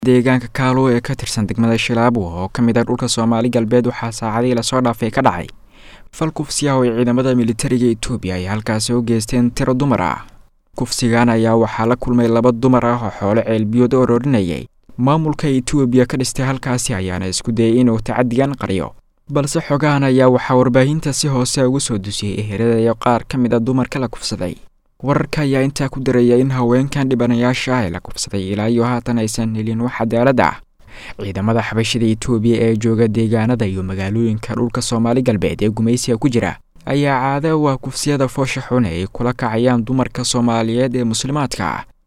deegaanka kaalo ee ka tirsan degmada shilaabo oo ka mid ah dhulka soomaali galbeed waxaa saacadihii lasoo dhaafay ka dhacay fal kufsiya oo ay ciidamada militariga etoobiya ay halkaasi u geysteen tiro dumar ah kufsigan ayaa waxaa la kulmay laba dumar ah oo xoolo ceelbiyood u arorinayay maamulka etoobiya ka dhistay halkaasi ayaana isku dayay inuu tacadigan qariyo balse xogahan ayaa waxaa warbaahinta si hoose ugu soo dusiyey eheradayo qaar ka mid a dumarka la kufsaday wararka ayaa intaa ku daraya in haweenkan dhibanayaasha ah ee la kufsaday ilaa iyo haatan aysan helin wax cadaalad ah ciidamada xabashida etoobiya ee jooga deegaanada iyo magaalooyinka dhulka soomaali galbeed ee gumaysiga ku jira ayaa caada u ah kufsiyada foosha xun ee ay kula kacayaan dumarka soomaaliyeed ee muslimaadka ah